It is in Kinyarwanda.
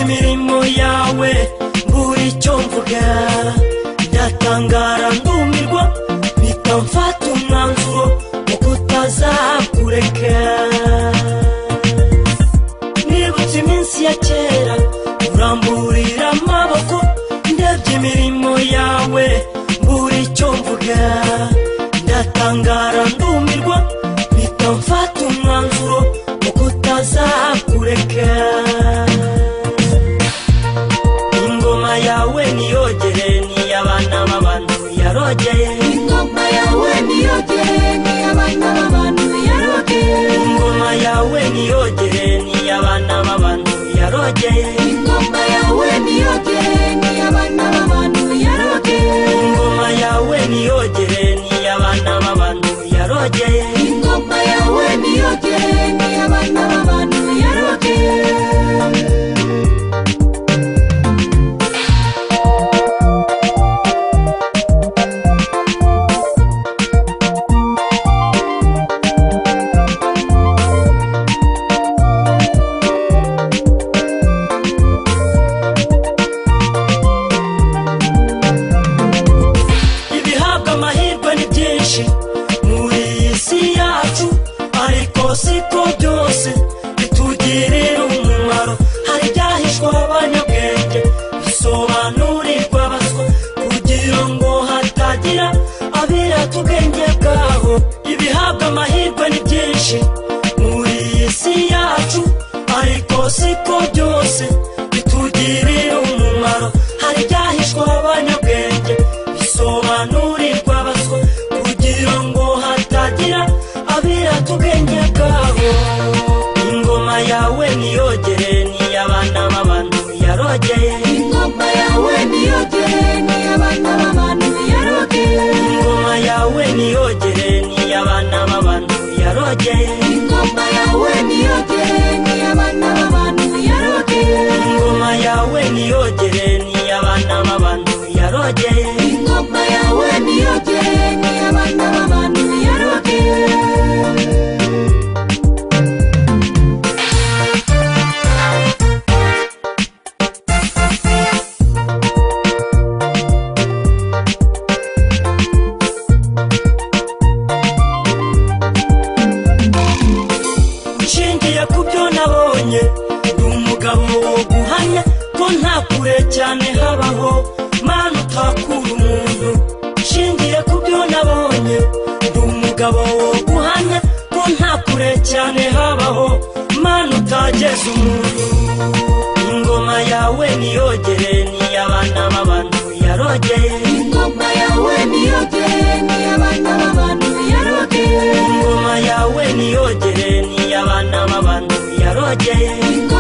imirimo yawe mbura icyo mvuga ndatangara ndumirwa mpita mfata umwanzuro wo kutazakureka nibutse iminsi ya kera uramburira amaboko ndebye imirimo yawe mbura icyo mvuga ndatangara ndumirwa mpita mfata umwanzuro wo kutazakureka ingoma yawe niyogere niy'abana b'abantu yarogeye ingoma yawe niyo geni abana b'abantu yarogeye ingoma yawe niyogere niy'abana b'abantu yarogeye ingoma yawe niyo geni abana b'abantu yarogeye ingoma yawe niyogere niy'abana b'abantu yarogeye ingoma yawe niyo geni abana b'abantu yarogeye ibihabwa amahirwe ni byinshi muri iyi si yacu ariko siko byose bitugirira umumaro hari ibyahishwa abanyabwenge bisobanurirwa abaswa kugira ngo hatagira abirata ubwenge bwabo ibihabwa amahirwe ni byinshi muri iyi si yacu ariko siko byose bitugirira umumaro hari ibyahishwa abanyabwenge bisobanurirwa abaswa kugira ngo hatagira abirata ubwenge bwabo ingoma yawe niyogere niy'abana b'abantu yarogeye ingoma yawe niyo geni abana b'abantu yarogeye ingoma yawe niyogere niy'abana b'abantu yarogeye ingoma yawe niyo geni abana b'abantu yarogeye ingoma yawe niyogere niy'abana b'abantu yarogeye ingoma yawe niyo geni abana b'abantu yarogeye nshingiye ku byo nabonye ndi umugabo wo guhamya ko nta kure cyane habaho mana utakura umuntu nshingiye ku byo nabonye ndi umugabo wo guhamya ko nta kure cyane habaho mana utageza umuntu ingoma yawe niyogere niy'abana b'abantu yarogeye ingoma yawe niyo geni abana b'abantu yarogeye ingoma yawe niyogere niy'abana b'abantu yarogeye ingoma